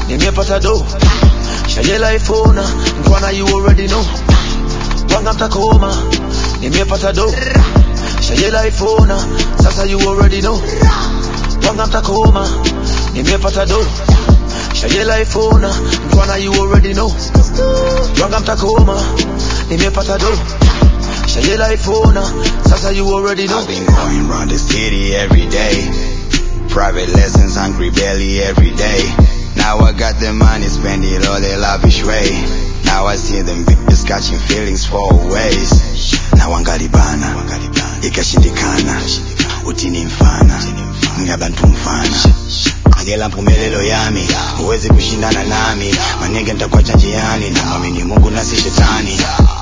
nimepata do shajela ifona mtwana you already know wanga mtakoma nimepata do shajela ifona sasa you already know wanga mtakoma nimepata do shajela ifona mtwana you already know wanga mtakoma nimepata do shajela ifona sasa you already know I've been going round the city every day. Private lessons, hungry belly every day. Now I got the money, spend it all the lavish way. Now I see them bitches catching feelings for ways. Now wangalibana, ikashindikana, utini mfana, ngabantu mfana. Ngela mpumelelo yami, huwezi kushindana nami, manenge nitakuacha njiani, na mwamini Mungu na si shetani.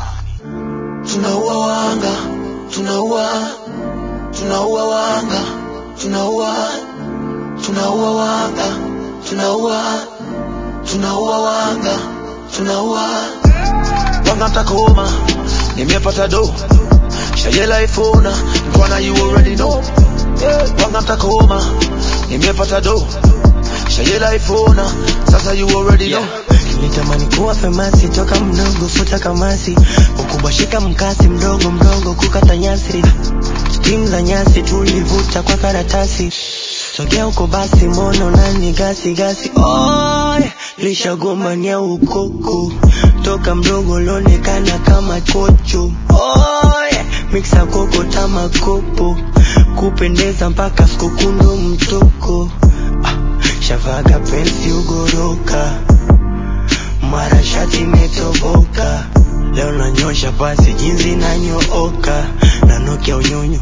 tunaua wanga tunaua tunaua wanga tunaua tunaua wanga tunaua tunaua wanga tunaua wanga mtakoma nimepata do shajela ifona mtwana you already know wanga mtakoma nimepata do shajela ifona sasa you already know Nilitamani kuwa famasi toka mdogo, futa kamasi, ukubwa shika mkasi, mdogo mdogo kukata nyasi, timu za nyasi tulivuta kwa karatasi, sogea huko basi, mono nani gasi gasi, oh, lishagombania ukoko toka mdogo lonekana kama kocho, oh, mixa koko tama kopo, kupendeza mpaka skukundo mtoko, ah, shavaga pensi ugoroka mara shati imetoboka, leo nanyosha basi jinsi nanyooka, nanukia unyunyu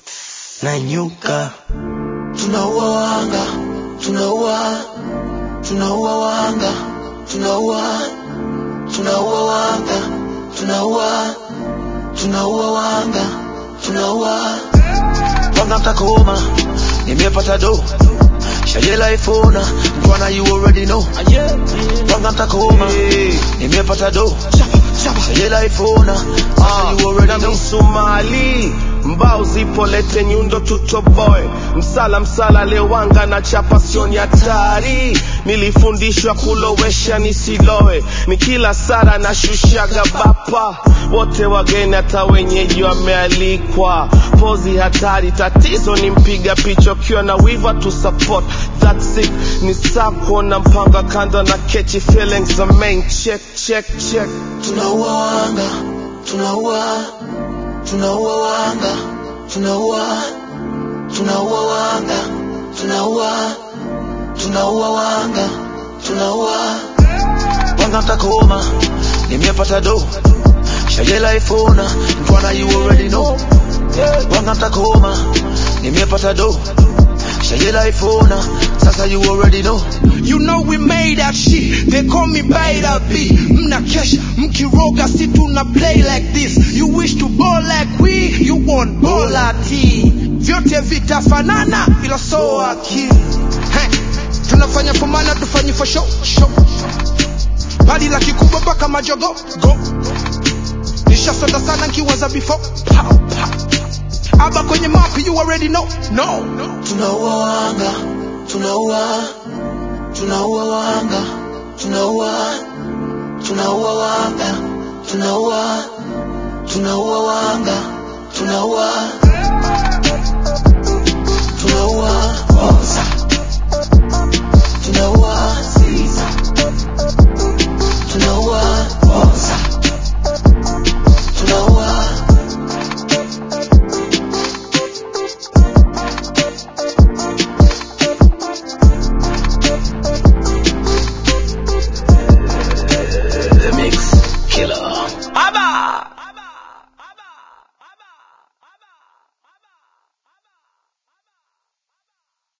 nanyuka tunaua wanga tunaua tunaua wanga tunaua tunaua wanga tunaua tunaua wanga tunaua wanga mtakoma nimepata do shajela ifona mtwana you already know wanga mtakoma nimepata do shajela ifona sasa you already na know misumali mbao zipo lete nyundo tutoboe msala msala lewanga na chapa sioni hatari nilifundishwa kulowesha nisiloe ni kila sara na shushaga bapa wote wageni hata wenyeji wamealikwa pozi hatari tatizo ni mpiga picha ukiwa na wiva tu support that's it ni saa kuona mpanga kando na catchy feelings the main check check check tunaua wanga tunaua tunaua wanga tunaua tunaua wanga tunaua tunaua wanga tunaua wanga mtakoma nimepata do shajela ifona mtwana you already know wanga mtakoma nimepata do shajela ifona sasa you already know You know we made that shit. They call me Beta B. Mnakesha, mkiroga, si tuna play like this. You wish to ball like we, you want bola T. Vyote vitafanana, ila so akili. Hey, tunafanya for mana, tufanyi for show, show. Bali la kikubwa mpaka majogo, go. Nishasonda sana nkiwaza before, pow, pow. Aba kwenye map, you already know, no. tunaua wanga tunaua tunaua wanga tunaua tunaua wanga tunaua tunaua wanga tunaua